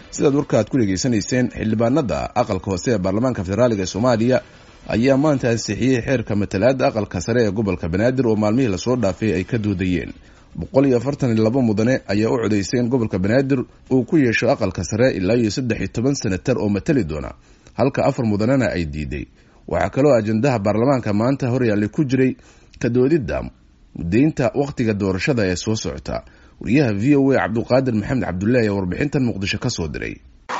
sidaad warka aad ku dhegaysanayseen xildhibaanada aqalka hoose ee baarlamaanka federaaliga soomaaliya ayaa maanta ansixiyey xeerka matalaada aqalka sare ee gobolka banaadir oo maalmihii lasoo dhaafay ay ka doodayeen boqol iyo afartan iyo laba mudane ayaa u codaysay in gobolka banaadir uu ku yeesho aqalka sare ilaa iyo saddex iyo toban senatar oo matali doona halka afar mudanena ay diiday waxaa kaloo ajendaha baarlamaanka maanta horyaallay ku jiray ka doodidda mudaynta wakhtiga doorashada ee soo socota wariyaha v o a cabduqaadir maxamed cabdullahi ayaa warbixintan muqdisho ka soo diray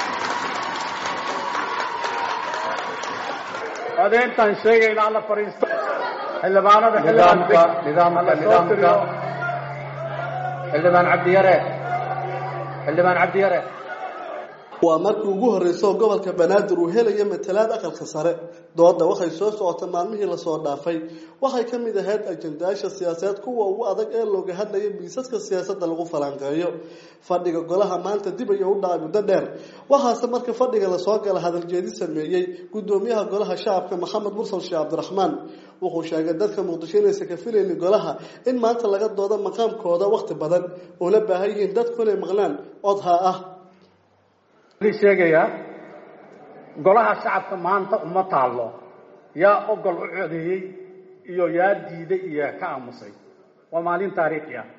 codeyntaan sheegayna alla fadhiisto xildhibaanada nidaamka nidaamka nidaamka xildhibaan cabdiyare xildhibaan cabdiyare waa markii ugu horreysay oo gobolka banaadir uu helaya matalaad aqalka sare dooda waxay soo socotay maalmihii lasoo dhaafay waxay ka mid ahayd ajendayaasha siyaasadeed kuwa ugu adag ee looga hadlaya miisaska siyaasadda lagu falanqeeyo fadhiga golaha maanta dib ayuu u dhacay muddo dheer waxaase marka fadhiga lasoo gala hadaljeedi sameeyey gudoomiyaha golaha shacabka maxamed mursal sheekh cabdiraxmaan wuxuu sheegay dadka muqdisho inaysan ka filaynin golaha in maanta laga doodo maqaamkooda wakhti badan oo la baahan yihiin dadku inay maqlaan codhaa ah sheegayaa golaha shacabka maanta uma taallo yaa ogol u codeeyey iyo yaa diiday iyo yaa ka aamusay waa maalin taariikhi ah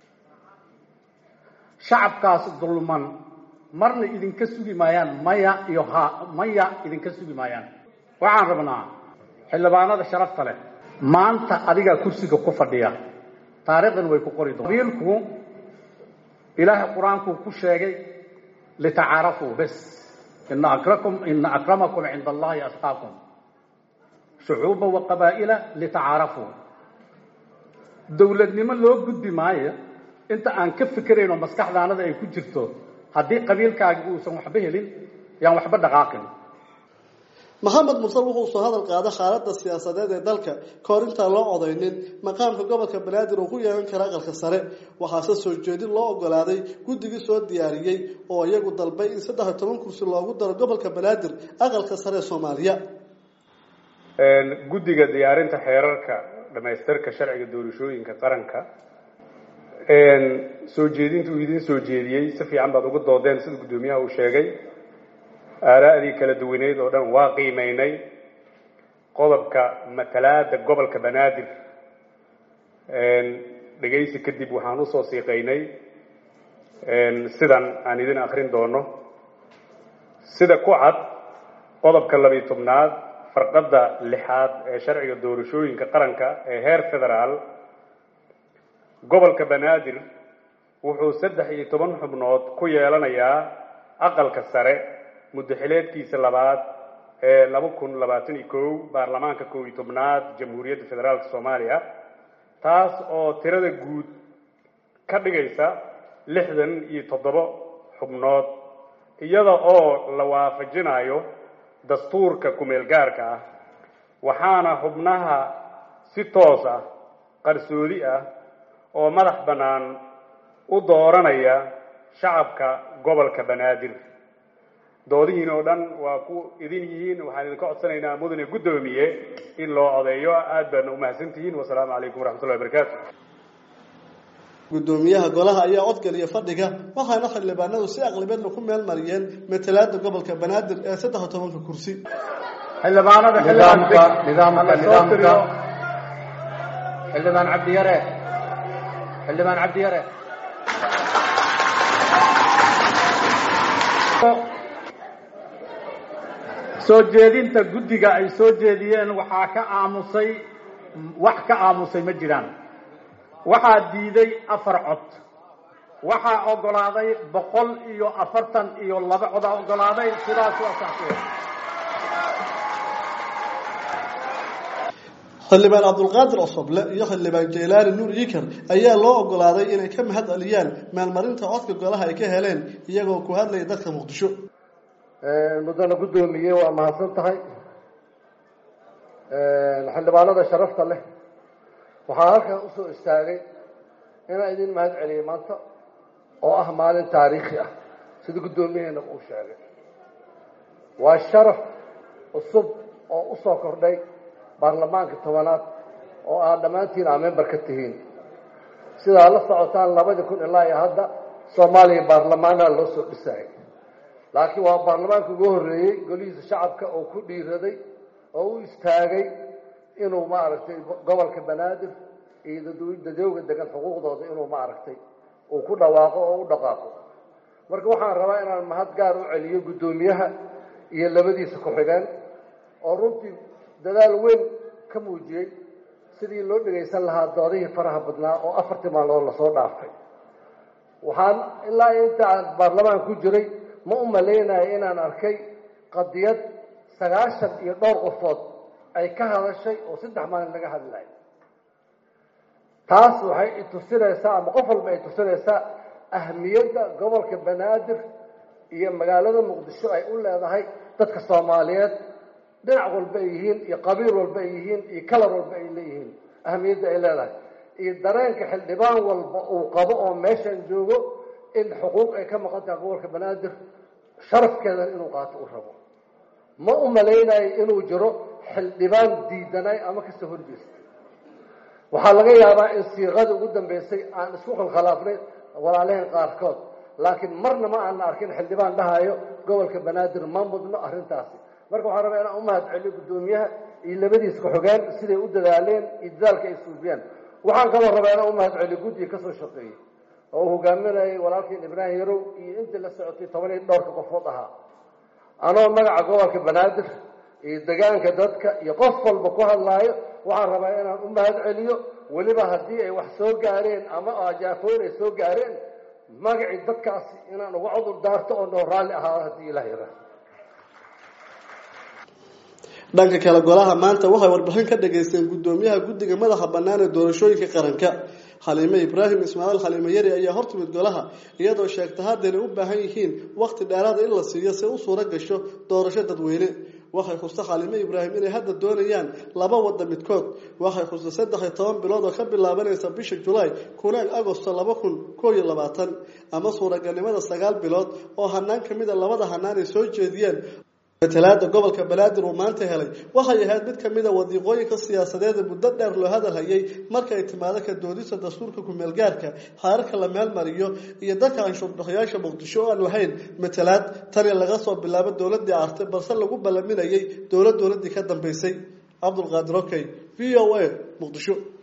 shacabkaas dulman marna idinka sugi maayaan maya iyo ha maya idinka sugi maayaan waxaan rabnaa xildhibaanada sharafta leh maanta adigaa kursiga ku fadhiya taariikhdan way ku qori doon qabiilku ilaahay qur-aankuu ku sheegay litacaarafuu bes ina akrakum ina akramakum cinda allahi asqaakum shucuuba wa qabaa'ila litacaarafuu dowladnimo loo gudbi maayo inta aan ka fikeraynoo maskaxdaanada ay ku jirto haddii qabiilkaagi uusan waxba helin yaan waxba dhaqaaqin maxamed mursal wuxuu soo hadal qaada xaaladda siyaasadeed ee dalka kahor intaan loo codaynin maqaamka gobolka banaadir uu ku yeelan kara aqalka sare waxaase soo jeedin loo ogolaaday guddigii soo diyaariyey oo iyagu dalbay in saddex iyo toban kursi loogu daro gobolka banaadir aqalka sare ee soomaaliya guddiga diyaarinta xeerarka dhamaystirka sharciga doorashooyinka qaranka soo jeedinta uu idin soo jeediyey si fiican baad uga doodeen sida guddoomiyaha uu sheegay aaraa'dii kala duwaneyd oo dhan waa qiimeynay qodobka matalaada gobolka banaadir dhegaysi kadib waxaan usoo siiqaynay sidan aan idin akrin doono sida ku cad qodobka labiyi tobnaad farqadda lixaad ee sharciga doorashooyinka qaranka ee heer federaal gobolka banaadir wuxuu saddex iyo toban xubnood ku yeelanayaa aqalka sare muddaxileedkiisa labaad ee laba kun labaatan iyo kow baarlamaanka kow iyo tobnaad jamhuuriyadda federaalka soomaaliya taas oo tirada guud ka dhigaysa lixdan iyo toddoba xubnood iyada oo la waafajinayo dastuurka kumeel gaarka ah waxaana xubnaha si toos ah qarsoodi ah oo madax bannaan u dooranaya shacabka gobolka banaadir doodihiin oo dhan waa ku idin yihiin waxaan idinka codsanaynaa mudane guddoomiye in loo codeeyo aad baadna umahadsantihiin wasalaamu calaykum waraxmatullahi wabarakaatu guddoomiyaha golaha ayaa codgaliya fadhiga waxaana xildhibaanadu si aqlibeedna ku meel mariyeen matalaada gobolka banaadir ee saddex iyo tobanka kursi xildhibaanada nidaamka nidaamka nidaamka xildhibaan cabdiyare xildhibaan cabdiyare soo jeedinta guddiga ay soo jeediyeen waxaa ka aamusay wax ka aamusay ma jiraan waxaa diiday afar cod waxaa ogolaaday boqol iyo afartan iyo laba codaa ogolaaday sidaas waa saxsiya xildhibaan cabdulqaadir cosoble iyo xildhibaan jaylaani nuur yikar ayaa loo ogolaaday inay ka mahad celiyaan maalmarinta codka golaha ay ka heleen iyagoo ku hadlaya dadka muqdisho mudane guddoomiye waa mahadsan tahay xildhibaanada sharafta leh waxaa halkan usoo istaagay inaan idin mahad celiyay maanta oo ah maalin taariikhi ah sida guddoomiyaheena uu sheegay waa sharaf cusub oo usoo kordhay baarlamaanka tobanaad oo aad dhammaantiin aa member ka tihiin sidaa la socotaan labadii kun ilaa iyo hadda soomaaliya baarlamaanaha loo soo dhisayay laakiin waa baarlamaanka ugu horreeyey golihiisa shacabka oo ku dhiiraday oo u istaagay inuu maaragtay gobolka banaadir iyo dadweyga degan xuquuqdooda inuu maaragtay uu ku dhawaaqo oo u dhaqaaqo marka waxaan rabaa inaan mahad gaar u celiyo guddoomiyaha iyo labadiisa ku-xigeen oo runtii dadaal weyn ka muujiyey sidii loo dhegaysan lahaa doodihii faraha badnaa oo afartii maalmood lasoo dhaafay waxaan ilaa inta aan baarlamaan ku jiray ma u malaynayo inaan arkay qadiyad sagaashan iyo dhowr qofood ay ka hadashay oo saddex maalin laga hadlayo taas waxay itusinaysaa ama qof walba ay tusinaysaa ahmiyadda gobolka banaadir iyo magaalada muqdisho ay u leedahay dadka soomaaliyeed dhinac walba ay yihiin iyo qabiil walba ay yihiin iyo kalar walba ay leeyihiin ahmiyadda ay leedahay iyo dareenka xildhibaan walba uu qabo oo meeshan joogo in xuquuq ay ka maqan tahay gobolka banaadir sharafkeedan inuu qaato u rabo ma u malaynayo inuu jiro xildhibaan diidanay ama kasoo horjeestay waxaa laga yaabaa in siiqadii ugu dambeysay aan isku khalkhalaafnay walaalaheen qaarkood laakiin marna ma aana arkin xildhibaan dhahayo gobolka banaadir ma mudno arrintaasi marka waxaan rabaa inaan u mahad celiyo guddoomiyaha iyo labadiis ku-xogeen siday u dadaaleen iyo dadaalka ay suufiyeen waxaan kaloo rabaa inaan u mahad celiyo guddiga kasoo shaqeeyey oo uu hogaaminayay walaalkiin ibraahim yarow iyo intii la socotay toban iyo dhowrka qofood ahaa anoo magaca gobolka banaadir iyo degaanka dadka iyo qof walba ku hadlaayo waxaan rabaa inaan u mahad celiyo weliba haddii ay wax soo gaareen ama ajaafooyin ay soo gaareen magacii dadkaasi inaan uga cudur daarto oo noo raalli ahaado haddii ilaah yara dhanka kale golaha maanta waxay warbixin ka dhageysteen guddoomiyaha guddiga madaxa bannaan ee doorashooyinka qaranka xaliime ibraahim ismaaciil xaliime yari ayaa hortimid golaha iyadoo sheegta hadda inay u baahan yihiin waqti dheeraada in la siiyo si u suuro gasho doorasho dadweyne waxay xusta xaliime ibraahim inay hadda doonayaan laba wadda midkood waxay xusta saddex iyo toban bilood oo ka bilaabanaysa bisha julaay kuna agosto laba kun koo iyo labaatan ama suuragalnimada sagaal bilood oo hanaan ka mid a labada hanaan ay soo jeediyeen matalaada gobolka banaadir uu maanta helay waxay ahayd mid kamid a wadiiqooyinka siyaasadeeda muddo dheer loo hadal hayay marka ay timaado ka doodista dastuurka ku-meelgaarka xaararka la meelmariyo iyo dadka anshuurbixiyaasha muqdisho oo aan lahayn matalaad tani laga soo bilaabo dowladii arte balse lagu ballaminayay dowlad dowladii ka dambeysay cabdulqaadir okey v o a muqdisho